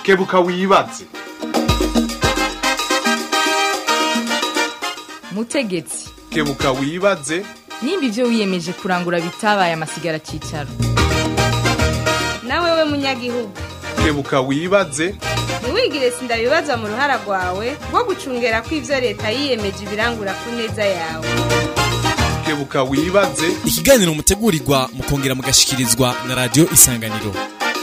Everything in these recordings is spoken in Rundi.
kebuka wibaze mutegetsi kebuka wibaze nimba ibyo wiyemeje kurangura bitabaye amasigara cyicaro nawe we munyagihugu kebuka wibaze ntiwigire sindabibaza mu ruhara rwawe rwo gucungera ko ibyo leta yiyemeje ibirangura ku neza yawe kebuka wibaze ikiganiro mutegurirwa mukongera mugashikirizwa na radiyo isanganiro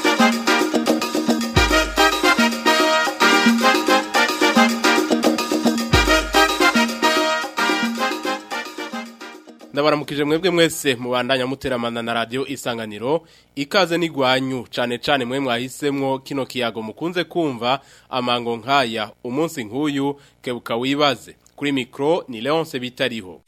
ndabaramukije mwebwe mwese mubandanya muteramana na radio isanganiro ikaze n'igwanyu cane cane mwe mwahisemwo kino kiyago mukunze kumva amango nkaya umunsi nk'uyu kebuka wibaze kuri mikro ni Leonce bitariho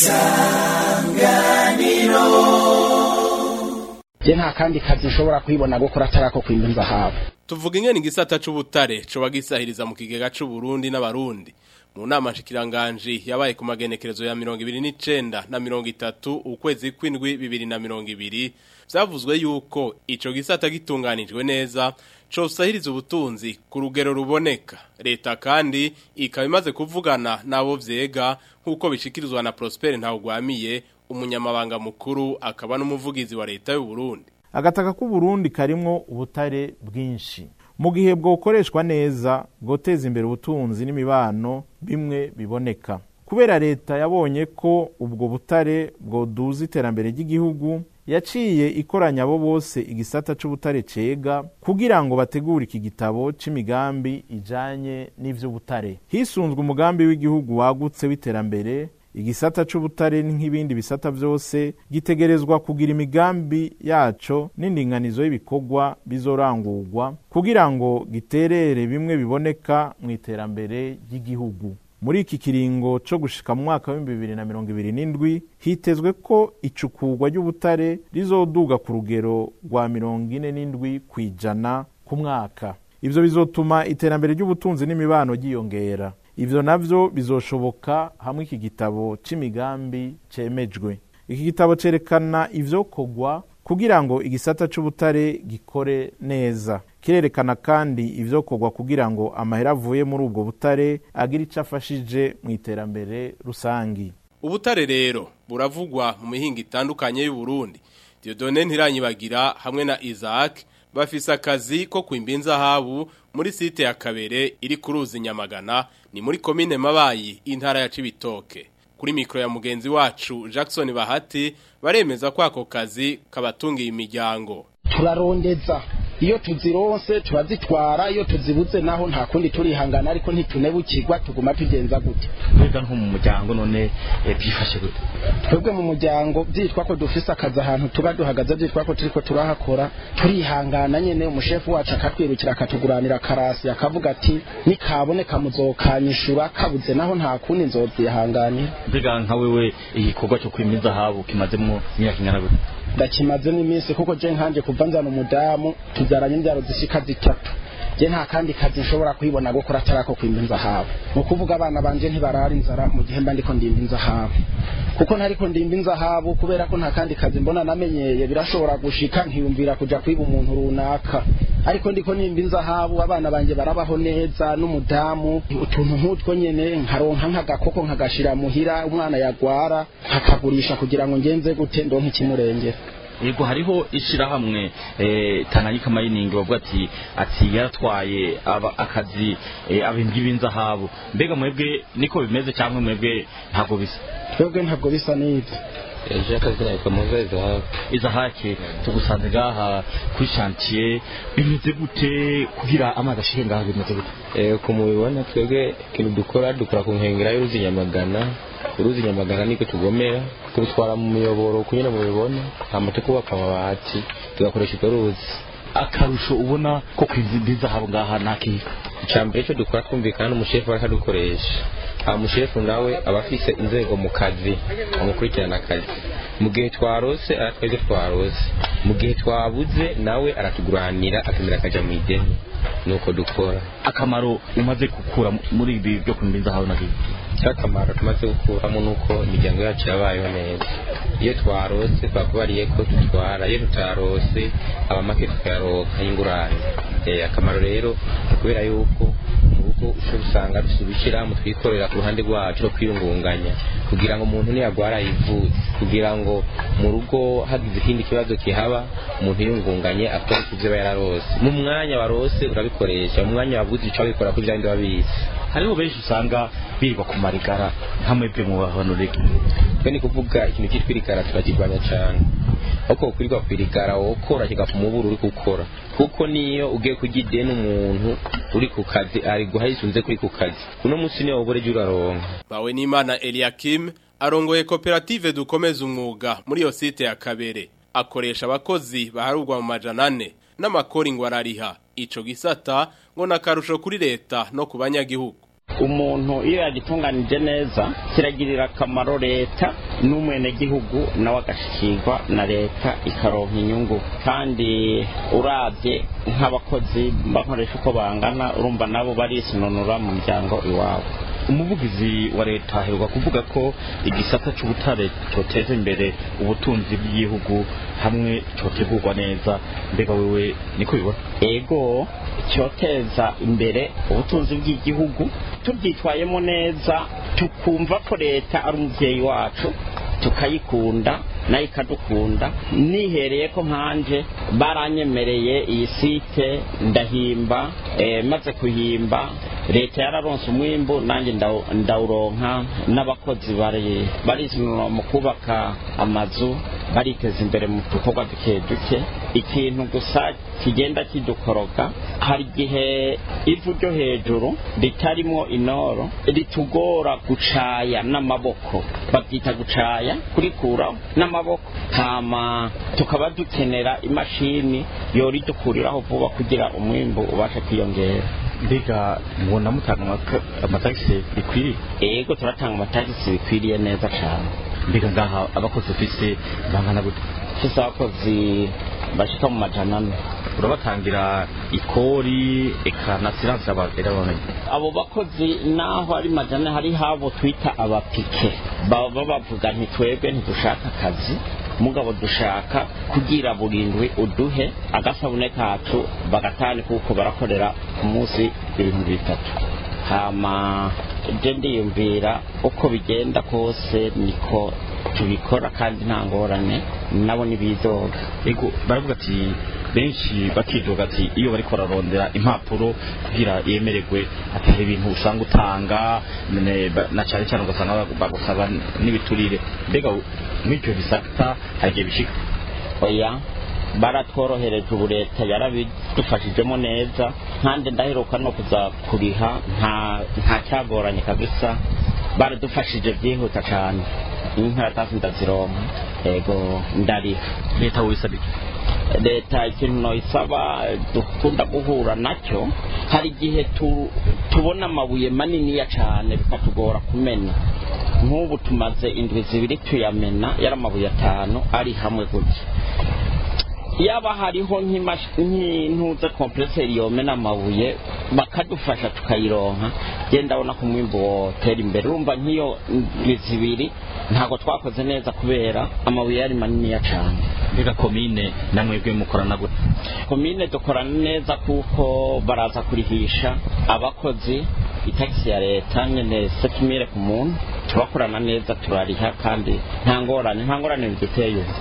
je nta kandi kazi nshobora kwibona gukora atarako kwimba inzahabu tuvuga ingene igisata c'ubutare coba gisahiriza mu kigega c'u Burundi n'abarundi mu nama nshikiranganji yabaye ku magenekerezo ya mirongo ibiri n'icenda na mirongo itatu ukwezi kw'indwi bibiri na mirongo ibiri vyavuzwe yuko ico gisata gitunganijwe neza cosahiriza ubutunzi ku rugero ruboneka leta kandi ikaba imaze kuvugana n'abo vyega nk'uko bishikirizwa na Prosper Ntawugwamiye umunyamabanga mukuru akaba n'umuvugizi wa leta y'u Burundi agataka k'uburundi karimwo ubutare bwinshi mu gihe bwokoreshwa neza bwoteza imbere ubutunzi n'imibano bimwe biboneka kubera leta yabonye ko ubwo butare bwoduza iterambere ry'igihugu yaciye ikoranya abo bose igisata c'ubutare cega kugira ngo bategure iki gitabo c'imigambi ijanye n'ivy'ubutare hisunzwe umugambi w'igihugu wagutse w'iterambere igisata c'ubutare nk'ibindi bisata vyose gitegerezwa kugira imigambi yaco n'indinganizo y'ibikorwa bizorangurwa kugira ngo giterere bimwe biboneka mu iterambere ry'igihugu muri iki kiringo co gushika mu mwaka w'ibihumbi bibiri na mirongo ibiri n'indwi hitezwe ko icukurwa ry'ubutare rizoduga ku rugero rwa mirongo ine n'indwi kw'ijana ku mwaka ivyo bizotuma iterambere ry'ubutunzi n'imibano ryiyongera ivyo navyo bizoshoboka hamwe iki gitabo c'imigambi cemejwe iki gitabo cerekana ivyokorwa kugira ngo igisata c'ubutare gikore neza kirerekana kandi ivyokorwa kugira ngo amahera avuye muri ubwo butare agire ico afashije mu iterambere rusangi ubutare rero buravugwa mu mihinga itandukanye y'u Burundi Dieudonne Ntiranyibagira hamwe na Isaac bafise akazi ko kwimba inzahabu muri site ya Kabere iri ku ruzi Nyamagana ni muri komine Mabayi intara ya Cibitoke kuri mikro ya mugenzi wacu Jackson Bahati baremeza ko ako kazi kabatungiye imiryango turarondeza iyo tuzironse turazitwara iyo tuzibuze naho nta kundi turihangana ariko ntitunebukirwa tuguma tugenza gute mbega nko mu muryango none eh, byifashe gute twebwe mu muryango byitwa ko dufise akazi ahantu tuba duhagaze byitwa ko turiko turahakora turihangana nyene umushefu wacu akatwirukira akatuguranira karasi akavuga ati nikaboneka muzokanyishura kabuze naho nta kundi nzovyihanganira mbega nka wewe igikorwa cyo kwima inzahabu kimazemo imyaka ingana gute ndakimazemo iminsi kuko je nkanje kuva nzana umudamu tubyaranye imbyaro zishika zitatu je nta kandi kazi nshobora kwibona gukora atarako kwimba inzahabu ni ukuvuga abana banje ntibarara inzara mu gihe mba ndiko ndimba inzahabu kuko ntariko ndimba inzahabu kubera ko nta kandi kazi mbona namenyeye birashobora gushika nkiyumvira kuja kwiba umuntu runaka ariko ndiko nimba inzahabu abana banje barabaho neza n'umudamu utuntu nk'utwo nyene nkaronka nk'agakoko nkagashira muhira umwana yagwara nkakagurisha kugira ngo ngenze gute ndonke ikimurengera yego hariho ishirahamwe eh, Tanganyika Mining bavuga ati ati yaratwaye aba akazi eh, abimbi b'inzahabu mbega mwebwe niko bimeze cyangwa mwebwe ntabwo bisa twebwe ntabwo bisa n'ibyo ejo akazi nako muze zahabu izahake tugusanze ngaha kuri chantier bimeze gute kugira amazi ashike ngaha bimeze gute eh kumubibona twebwe ikintu dukora dukora ku nkengera y'uruzi Nyamagana uruzi Nyamagana niko tugomera tubitwara mu miyoboro kunyine mubibona hama tukubaka amabati tugakoresha urwo ruzi akarusho ubona ko kwimba inzahabu ngaha nakika icambere cyo dukora twumvikana n'umushefu bariko dukoresha aha mushefu nawe aba afise inzego mu kazi amukurikirana akazi mu gihe twarose aratwa ibyo twarose mu gihe twabuze nawe aratuguranira akemera akaja mu ideni nuko dukora akamaro umaze gukura muri ibi byo kwimba inzahabu nakika dufite akamaro tumaze gukuramo nuko imiryango yacu yabayeho neza iyo twarose twakubariye ko dutwara iyo tutarose abamake tukayaronka y'ingurane Eh, akamaro rero ni kubera yuko mu rugo ushobora usanga dufite ibishyirahamwe twikorera ku ruhande rwacu no kwiyungunganya kugira ngo umuntu niyagwara yivuze kugira ngo mu rugo hagize ikindi kibazo kihaba umuntu yiyungunganye akora ibyo aba yararose mu mwanya warose urabikoresha mu mwanya wabuze icyo wabikora ko ibyo bindi wabizi hariho benshi usanga birirwa ku marigara nka mwebwe mu bahanurike twe ni kuvuga ikintu cyitwa irigara turakirwanya cyane ahubwo kwirirwa ku irigara wokora kigapfa umuburo uri gukora kuko niyo ugiye kurya ideni umuntu uri ku kazi ari guha yisunze kuri ku kazi uno munsi niyo wobora ujya uraronka bawe n'imana eliakim arongoye koperative dukomeza umwuga muri iyo site ya kabere akoresha abakozi baharurwa mu majana ane n'amakori ngo arariha ico gisata ngo nakarusho kuri leta no ku banyagihugu umuntu iyo yagitunganije neza kiragirira akamaro leta n'umwenegihugu nawe agashikirwa na leta ikaronka inyungu kandi urabye nk'abakozi bakoresha uko bangana urumva nabo barisununura mu muryango iwabo umuvugizi wa leta aheruka kuvuga ko igisata cy'ubutare cyoteza imbere ubutunzi bw'igihugu hamwe cyotegurwa neza mbega wewe niko bibona ego cyoteza imbere ubutunzi bw'igihugu tubyitwayemo neza tukumva ko leta ari umubyeyi wacu tukayikunda nayo ikadukunda nihereye ko nkanje baranyemereye iyi site ndahimba eh, maze kuhimba leta yararonse umwimbu nanjye ndaw- ndawuronka n'abakozi bari barisunura mu kubaka amazu bariteza imbere mu dukorwa duke duke ikintu gusa kigenda kidukoroga hari igihe ivu ryo hejuru ritarimo inoro ritugora gucaya n'amaboko babyita gucaya kurikuraho n'amaboko hama tukaba dukenera imashini yora idukuriraho vuba kugira umwimbu ubashe kwiyongera mbega mubona mutanga amaka- amatagisi bikwiriye ego turatanga amatagisi bikwiriye neza cyane mbega ngaha abakozi ufise bangana gute ufise abakozi bashika mu majana ane urabatangira ikori eka na siranse abagerabone abo bakozi naho ari majana ane, hari habo twita abapike baba bavuga ntitwebwe ntidushaka akazi mugabo dushaka kugira burindwi uduhe agasabune kacu bagatani kuko barakorera ku munsi ibihumbi bitatu hama je ndiyumvira uko bigenda kose niko tubikora kandi nta ngorane nabo nibidoga ego baravuga ati benshi bakidoga ati iyo bariko bararondera impapuro kugira yemererwe ati hari ibintu usanga utanga ne- ba- na cyane cyane ugasanga bagu- bagusaba n'ibiturire mbega mw'icyo bisata hari igihe bishika oya baratworohereje ubu leta yarabidufashijemo neza kandi ndaheruka no kuza kuriha nta nta cyagoranye kabisa baradufashije byihuta cyane inkaratasi ndazironka ego ndariha leta wisaba iki leta ikintu noyisaba dukunda guhura nacyo hari igihe tu- tubona amabuye maniniya cyane bikatugora kumena nk'ubu tumaze indwi zibiri tuyamena yari amabuye atanu ari hamwe gutya yaba hariho nk'imash- nk'intuza kompreseri yomena amabuye bakadufasha tukayironka genda ndabona ko umwimbu wotera imbere urumva nk'iyo ndwi zibiri ntabwo twakoze neza kubera amabuye yari maniniya cyane mbega komine namwebwe mukorana gute komine dukorana neza kuko baraza kurihisha abakozi itagisi ya leta nyene sekimire ku muntu turakorana neza turariha kandi nta ngorane nta ngorane biduteye ubu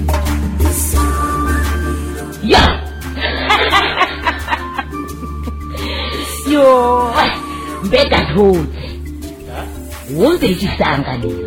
ya yo mbega ntuze wumvira igisanganiro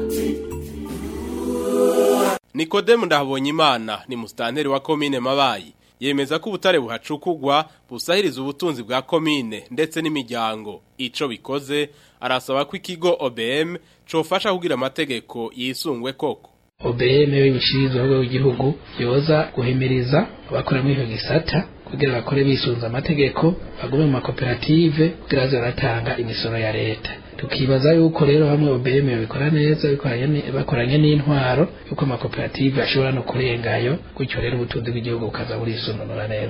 Nikodemu ndahabonye imana ni musitanteri wa komine mabayi yemeza ko ubutare buhacukugwa busahiriza ubutunzi bwa komine ndetse n'imiryango ico bikoze arasaba ko ikigo OBM cofasha kugira amategeko yisungwe koko OBM w'ibishirizwa w'igihugu yoza guhimiriza abakora muri icyo gisata kugira bakore bisunze amategeko bagume mu makoperative kugira baze baratanga imisoro ya leta tukibaza yuko rero hamwe OBM bikora neza bikoranye ni- bakoranye n'intwaro yuko amakoperative ashobora no kurengayo gutyo rero ubutunzi bw'igihugu bukaza burisununura neza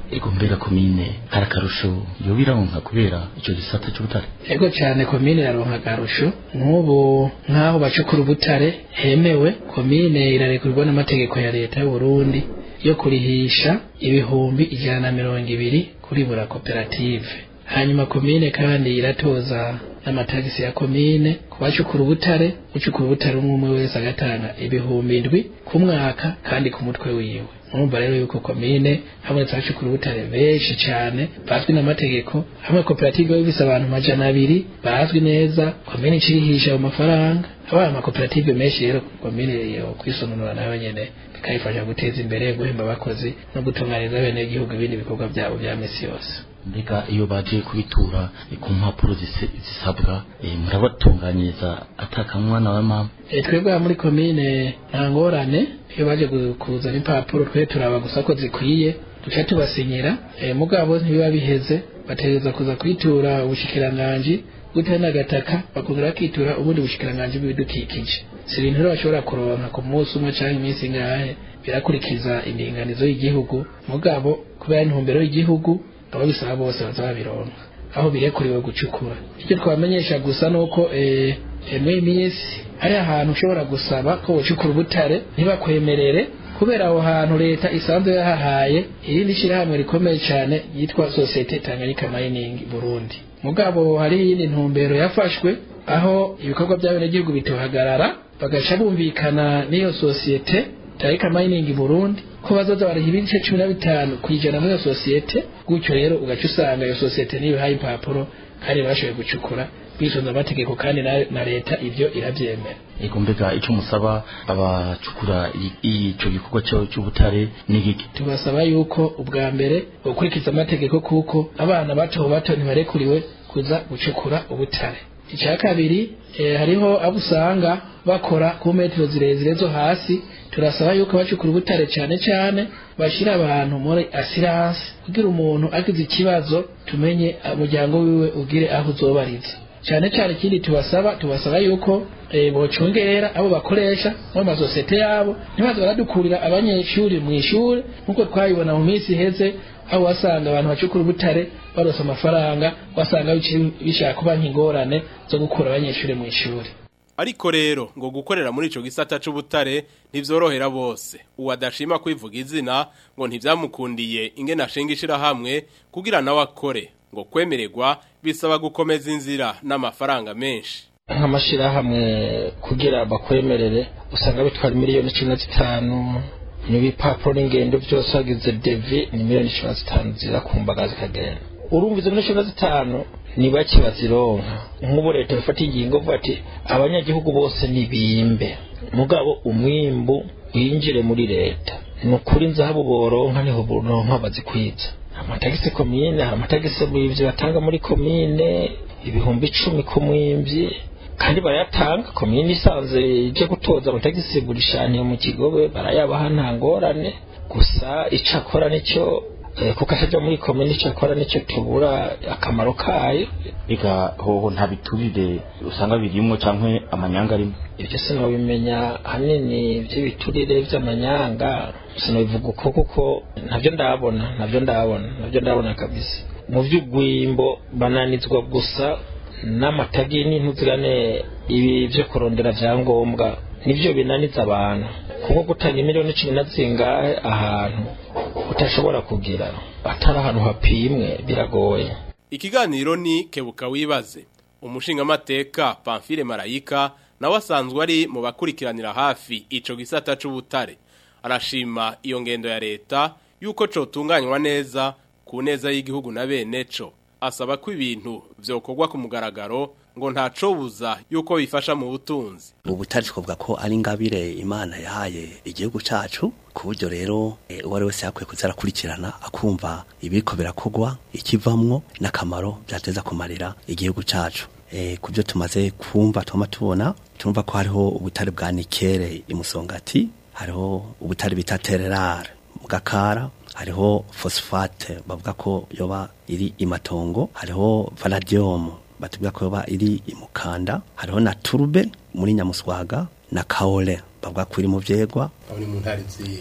ego mbega komine hari akarusho yoba ironka kubera icyo gisata cy'ubutare ego cyane komine yaronka akarusho nk'ubu nk'aho bacukura ubutare hemewe komine irarekurwa n'amategeko ya leta y'u Burundi yo kurihisha ibihumbi ijana na mirongo ibiri kuri buri koperative hanyuma komine kandi iratoza n'amatagisi ya komine ku bacukura ubutare ucukura ubutare umwe umwe wese agatanga ibihumbi indwi ku mwaka kandi ku mutwe wiwe urumva rero yuko komine habonetse abacukura ubutare benshi cyane bazwi n'amategeko hamwe koperative bifise abantu majana abiri bazwi neza komine icirihisha ayo mafaranga abaye amakoperative menshi rero komine yo kwisononora nayo nyene bikayifasha guteza imbere guhemba abakozi no gutunganiriza bene igihugu ibindi bikorwa byabo bya misi yose mbega iyo baje kubitura eh, ku mpapuro zise- zisabwa eh, murabatunganyiriza atakamwana wa mama E, twebwe aha muri komine nta ngorane iyo baje gu- kuzana impapuro twe turaba gusa ko zikwiye duca tubasinyira e, mugabo ntibiba biheze bategereza kuza kwitura ubushikiranganji bw'ubutare n'agataka bakongera bakitura ubundi bushikiranganji bw'ibidukikije si ibintu rero bashobora kuronka ku munsi umwe canke iminsi ingahe birakurikiza indinganizo y'igihugu mugabo kubera intumbero y'igihugu abo bisaba bose baza babironka aho birekuriwe gucukura icyo twamenyesha gusa nuko eh, eh, muri iyi minsi hari ahantu ushobora gusaba ko wocukura ubutare ntibakwemerere kubera aho hantu leta isanzwe yahahaye irindi shyirahamwe rikomeye cyane yitwa sosiyete tanganyika mining burundi mugabo hari iyindi ntumbero yafashwe aho ibikorwa by'abenegihugu bitohagarara bagaca bumvikana n'iyo sosiyete tanganyika mining burundi ko bazoza bariha ibice cumi na bitanu ku ijana muri iyo sosiyete gutyo rero ugaca usanga iyo sosiyete niyo ihaye impapuro kandi bashoboye gucukura bisunze amategeko kandi na, na leta ibyo irabyemera ego mbega icyo musaba abacukura i- ico gikorwa cyo- cy'ubutare ni giki tubasaba yuko ubwa mbere gukurikiza amategeko kuko abana bato bato ntibarekuriwe kuza gucukura ubutare icya kabiri eh, hariho abo usanga bakora ku metero zirezire zo hasi turasaba yuko bacukura ubutare cyane cyane bashyira abantu muri asiranse kugira umuntu agize ikibazo tumenye umuryango wiwe ugire aho uzobariza cyane cyane ikindi tubasaba tubasaba yuko eh, bocungerera abo bakoresha mu masosiyete yabo ntibaze baradukurira abanyeshuri mu ishuri nk'uko twabibona mu minsi iheze aho wasanga abantu bacukura ubutare barose amafaranga wasanga bici- bishaka kuba nk'ingorane zo gukura abanyeshuri mu ishuri Ariko rero ngo gukorera muri ico gisata c'ubutare ntivyorohera bose. Uwadashima kwivuga izina ngo ntivyamukundiye ingene ashinga ishirahamwe kugira nawe akore ngo kwemererwa bisaba gukomeza inzira n'amafaranga menshi. nk'amashyirahamwe kugira bakwemerere usanga bitwara miliyoni cumi na zitanu n'ibipapuro n'ingendo byose wagize devi ni miliyoni cumi na zitanu ziza ku mbaga zikagenda urumva izo miliyoni cumi na zitanu ni bake bazironka nk'ubu leta bifata ingingo vuga ati abanyagihugu bose nibimbe mugabo umwimbu winjire muri leta ni ukuri nzahabu boronka niho boronka bazikwiza amatagisi komine hari amatagisi bivyo batanga muri komine ibihumbi icumi ku mwimvyi kandi barayatanga komine isanze ije gutoza amatagisi burishaniye mu kigobe barayabaha nta ngorane gusa ico akora nicyo eh, kuko ataja muri komine ico akora nicyo tubura akamaro kayo ega hoho nta biturire usanga birimwo canke amanyanga arimo ibyo sinobimenya hanini by'ibiturire by'amanyanga sinobivuga uko kuko ntabyo ndabona ntabyo ndabona ntabyo ndabona kabisa mu by'ugwimbo bananizwa gusa n'amatagi n'intuzigane ibi byo kurondera vyangombwa nivyo binaniza abantu kuko gutanga miliyoni cumi na zingahe ahantu utashobora kugira atari ahantu hapimwe biragoye Ikiganiro ni kebuka wibaze. Umushingamateka Pamphile Marayika nawe asanzwe ari mu bakurikiranira hafi ico gisata c'ubutare. Arashima iyo ngendo ya leta yuko cotunganywa neza ku neza y'igihugu na bene co. Asaba ko ibintu vyokorwa ku mugaragaro ngo ntaco buza yuko bifasha mu butunzi. ubutari twavuga ko ari ingabire imana yahaye igihugu cacu ku buryo rero eh, uwo ari wese yakwiye kuza arakurikirana akumva ibiriko birakogwa ikivamwo n'akamaro byateza kumarira igihugu cacu eh, ku byo tumaze kumva tuma tubona turumva ko hariho ubutare bwa nikere imusongati hariho ubutare bita tererare mu gakara hariho phosphate bavuga ko yoba iri imatongo hariho vanadium batubwira ko yoba iri imukanda hariho na turube muri nyamuswaga na kaole bavuga ko iri mu vyegwa Aho ni mu ntari zihe?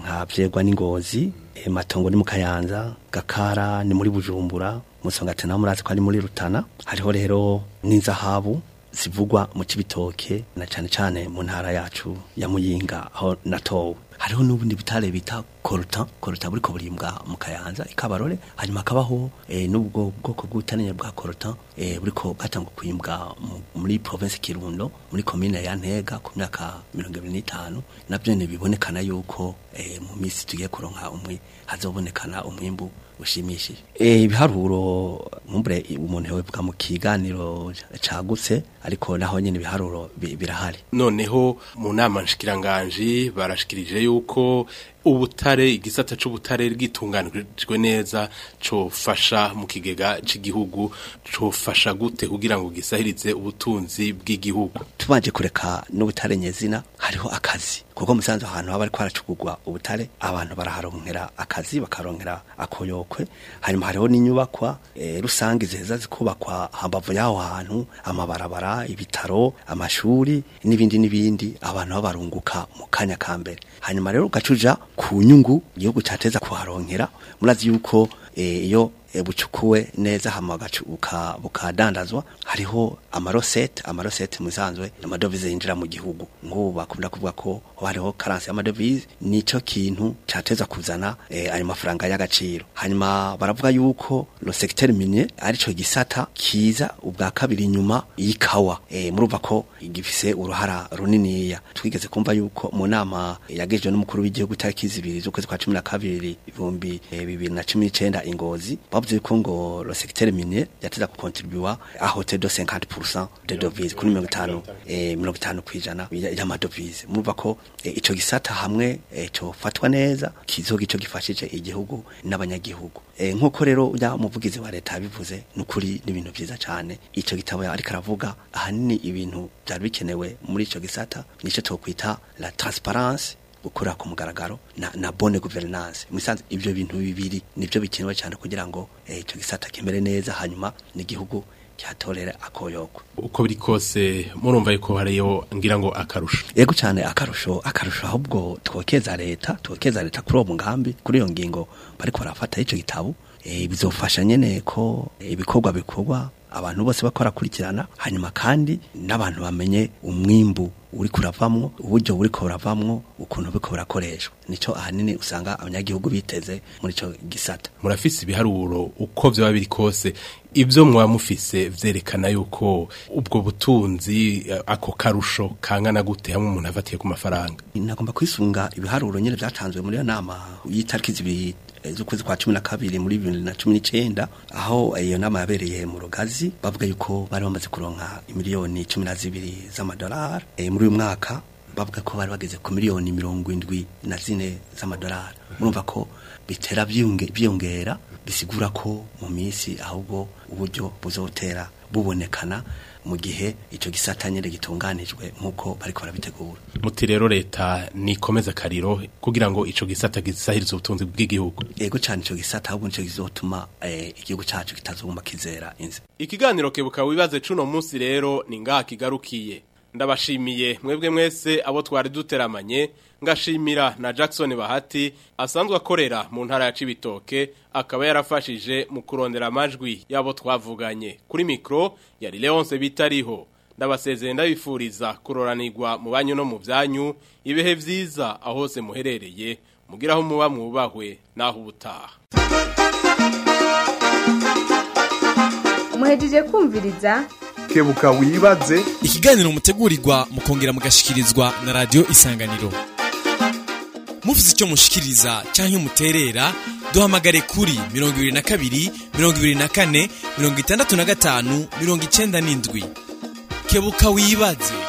nka vyegwa n'ingozi e, matongo ni mu kayanza gakara ni muri bujumbura musongati naho murazi ko ari muri rutana hariho rero n'inzahabu zivugwa mu cibitoke na cane cane mu ntara yacu ya muyinga aho natowe hariho n'ubundi butare bita koruta koruta buriko burimbwa mu kayanza ikabarore hanyuma akabaho e, n'ubwo bwoko bw'ubutanenya bwa koruta e, buriko bwatangwa kwimbwa mu- muri province kirundo muri komine ya ntega ku myaka mirongo ibiri n'itanu navyo ni bibonekana yuko e, mu misi tugiye kuronka umwe hazobonekana umwimbu ushimishije e, ibiharuro nkumbure umuntu yobivuga mu kiganiro cagutse ariko naho nyene ibiharuro bi- birahari noneho mu nama nshikiranganji barashikirije yuko ubutare igisata c'ubutare bwitunganijwe neza cofasha mu kigega c'igihugu cofasha gute kugira ngo gisahirize ubutunzi bw'igihugu tubanje kureka n'ubutare nyezina hariho akazi kuko musanze ahantu haba ariko haracugurwa ubutare abantu baraharonkera akazi bakaronkera akoyokwe hanyuma hariho n'inyubakwa e, rusange ziheza zikubakwa hambavu y'aho hantu amabarabara ibitaro amashuri n'ibindi n'ibindi abantu babarunguka mu kanya ka mbere hanyuma rero ugacuja ku nyungu igihugu cateza kuharonkera murazi yuko e, iyo e, bucukuwe neza hama gacu- buka- bukadandazwa hariho amarosete amarosete musanzwe amadovize yinjira mu gihugu nk'ubu bakunda kuvuga ko hariho karansi y'amadovize nico kintu cateza kuzana e, ayo mafaranga y'agaciro hanyuma baravuga yuko lo secteur minier arico gisata kiza ubwa kabiri inyuma y'ikawa e, murumva ko gifise uruhara runiniya twigeze kumva yuko mu nama yagejwe n'umukuru w'igihugu tariki zibiri z'ukwezi kwa cumi na kabiri ibihumbi eh, bibiri na cumi n'icenda ingozi bavuze ko ngo lo secteur minier yateza kukontribuwa a hauteur de 50% de devise kuri mirongo itanu eh, mirongo itanu kwijana y'amadovize murumva ko eh, ico gisata hamwe eh, cofatwa neza kizoga ico gifashije igihugu n'abanyagihugu eh, nk'uko rero ujya umuvugizi wa leta yabivuze n'ukuri n'ibintu vyiza cane ico gitabo ariko aravuga ahanini ibintu byari bikenewe muri ico gisata nico twokwita la transparence gukora ku mugaragaro na, na bonne gouvernance musanze ibyo bintu bibiri nibyo bikenewe cyane kugira ngo eh, ico gisata kimere neza hanyuma n'igihugu cyatorera akoyoko uko biri kose murumva yuko hariyo ngira ngo akarusho yego cyane akarusho akarusho ahubwo twokeza leta twokeza leta kuri uwo mugambi kuri iyo ngingo bariko barafata ico gitabo e, bizofasha nyene ko ibikorwa bikorwa abantu bose bakora kurikirana hanyuma kandi n'abantu bamenye umwimbu uri kuravamwo uburyo buri kuravamwo ukuntu biko burakoreshwa nico ahanini usanga abanyagihugu biteze muri ico gisata murafise ibiharuro uko vyoba biri kose ibyo mwaba mufise vyerekana yuko ubwo butunzi eh, ako karusho kangana gute hamwe umuntu afatiye ku mafaranga nagomba kwisunga ibiharuro nyene vyatanzwe muri iyo nama y'itariki zibiri eh, z'ukwezi kwa cumi na kabiri muri bibiri na cumi n'icenda aho iyo nama yabereye mu rugazi bavuga yuko bari bamaze kuronka imiliyoni cumi na zibiri z'amadolari eh, muri uyu mwaka bavuga ko bari bageze ku miliyoni mirongo indwi na zine z'amadolari murumva ko bitera byiyonge- byiyongera bisigura ko mu minsi ahubwo uburyo buzotera bubonekana mu gihe ico gisata nyene gitunganijwe nk'uko bariko barabitegura muti rero leta nikomeza akariro kugira ngo ico gisata gisahirize ubutunzi bw'igihugu yego cyane ico gisata ahubwo nico kizotuma eh, igihugu cacu kitazoguma kizera inzi ikiganiro kebuka wibaze cuno munsi rero ni ngaha kigarukiye ndabashimiye mwebwe mwese abo twari duteramanye ngashimira na Jackson Bahati asanzwe akorera mu ntara ya Cibitoke akaba yarafashije mu kurondera amajwi yabo twavuganye kuri mikro yari Leonce bitariho ndabasezeye ndabifuriza kuroranirwa mu banyu no mu byanyu ibihe vyiza aho hose muherereye mugiraho muba mwubahwe naho ubutaha muhejeje kumviriza kebuka wibaze ikiganiro mutegurirwa mukongera mugashikirizwa na radio isanganiro mufite icyo mushikiriza cyangwa muterera duhamagare kuri mirongo ibiri na kabiri mirongo ibiri na kane mirongo itandatu na gatanu mirongo icenda n'indwi kebuka wibaze